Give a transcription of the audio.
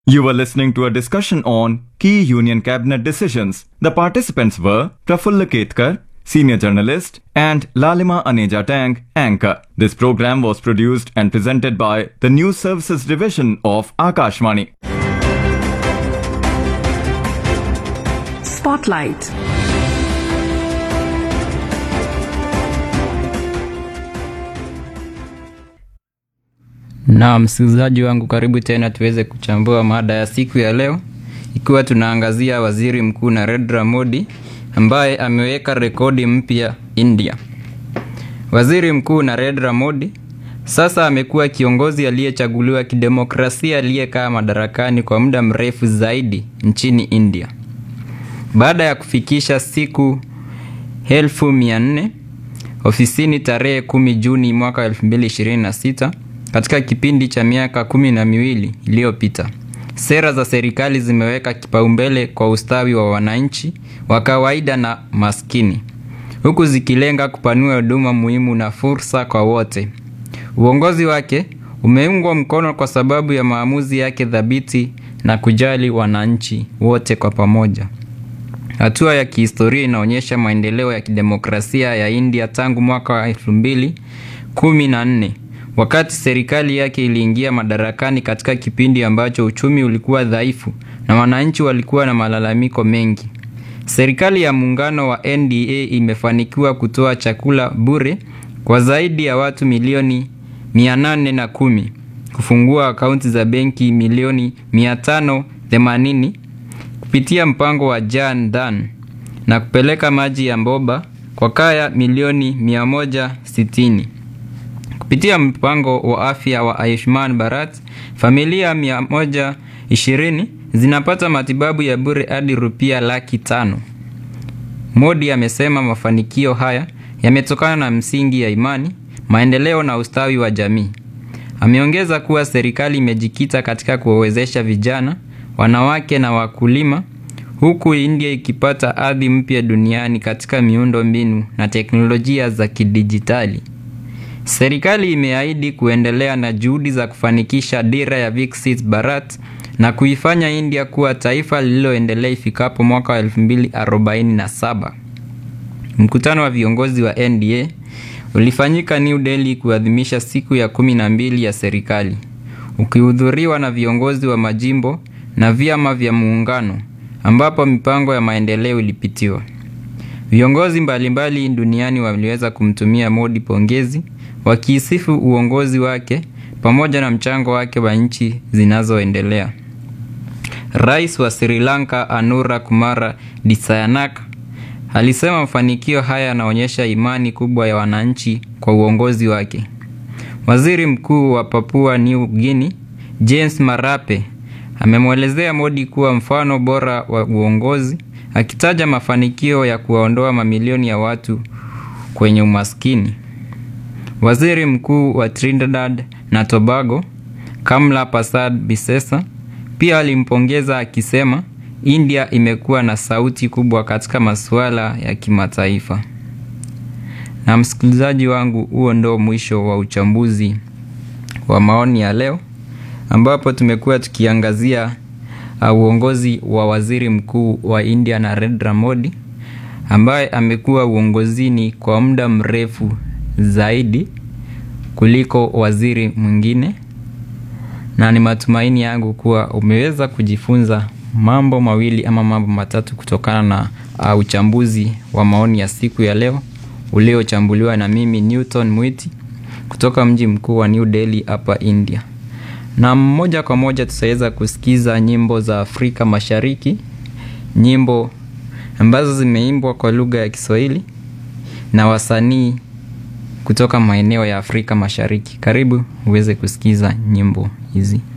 You were listening to a discussion on key Union Cabinet decisions. The participants were Prafulla Ketkar, senior journalist, and Lalima Aneja Tang, anchor. This program was produced and presented by the News Services Division of Akashvani. Spotlight. Na msikilizaji wangu, karibu tena tuweze kuchambua mada ya siku ya leo, ikiwa tunaangazia waziri mkuu Narendra Modi ambaye ameweka rekodi mpya India. Waziri mkuu Narendra Modi sasa amekuwa kiongozi aliyechaguliwa kidemokrasia aliyekaa madarakani kwa muda mrefu zaidi nchini India baada ya kufikisha siku elfu mia nne ofisini tarehe kumi Juni mwaka 2026 katika kipindi cha miaka kumi na miwili iliyopita. Sera za serikali zimeweka kipaumbele kwa ustawi wa wananchi wa kawaida na maskini, huku zikilenga kupanua huduma muhimu na fursa kwa wote. Uongozi wake umeungwa mkono kwa sababu ya maamuzi yake thabiti na kujali wananchi wote kwa pamoja. Hatua ya kihistoria inaonyesha maendeleo ya kidemokrasia ya India tangu mwaka wa elfu mbili kumi na nne wakati serikali yake iliingia madarakani katika kipindi ambacho uchumi ulikuwa dhaifu na wananchi walikuwa na malalamiko mengi. Serikali ya muungano wa NDA imefanikiwa kutoa chakula bure kwa zaidi ya watu milioni 810, kufungua akaunti za benki milioni 580 kupitia mpango wa Jan Dhan na kupeleka maji ya mboba kwa kaya milioni 160. Kupitia mpango wa afya wa Ayushman Bharat, familia 120 zinapata matibabu ya bure hadi rupia laki tano. Modi amesema mafanikio haya yametokana na msingi ya imani, maendeleo na ustawi wa jamii. Ameongeza kuwa serikali imejikita katika kuwawezesha vijana, wanawake na wakulima huku India ikipata ardhi mpya duniani katika miundo mbinu na teknolojia za kidijitali. Serikali imeahidi kuendelea na juhudi za kufanikisha dira ya Viksit Bharat na kuifanya India kuwa taifa lililoendelea ifikapo mwaka wa 2047. Mkutano wa viongozi wa NDA ulifanyika New Delhi kuadhimisha siku ya kumi na mbili ya serikali, ukihudhuriwa na viongozi wa majimbo na vyama vya muungano ambapo mipango ya maendeleo ilipitiwa. Viongozi mbalimbali duniani waliweza kumtumia Modi pongezi wakiisifu uongozi wake pamoja na mchango wake wa nchi zinazoendelea. Rais wa Sri Lanka Anura Kumara Dissanayaka alisema mafanikio haya yanaonyesha imani kubwa ya wananchi kwa uongozi wake. Waziri Mkuu wa Papua New Guinea James Marape amemwelezea Modi kuwa mfano bora wa uongozi, akitaja mafanikio ya kuwaondoa mamilioni ya watu kwenye umaskini. Waziri Mkuu wa Trinidad na Tobago Kamla Persad Bisesa pia alimpongeza akisema India imekuwa na sauti kubwa katika masuala ya kimataifa. Na msikilizaji wangu, huo ndo mwisho wa uchambuzi wa maoni ya leo ambapo tumekuwa tukiangazia uh, uongozi wa waziri mkuu wa India Narendra Modi ambaye amekuwa uongozini kwa muda mrefu zaidi kuliko waziri mwingine, na ni matumaini yangu kuwa umeweza kujifunza mambo mawili ama mambo matatu kutokana na uh, uchambuzi wa maoni ya siku ya leo uliochambuliwa na mimi Newton Mwiti kutoka mji mkuu wa New Delhi hapa India na moja kwa moja tutaweza kusikiza nyimbo za Afrika Mashariki, nyimbo ambazo zimeimbwa kwa lugha ya Kiswahili na wasanii kutoka maeneo ya Afrika Mashariki. Karibu uweze kusikiza nyimbo hizi.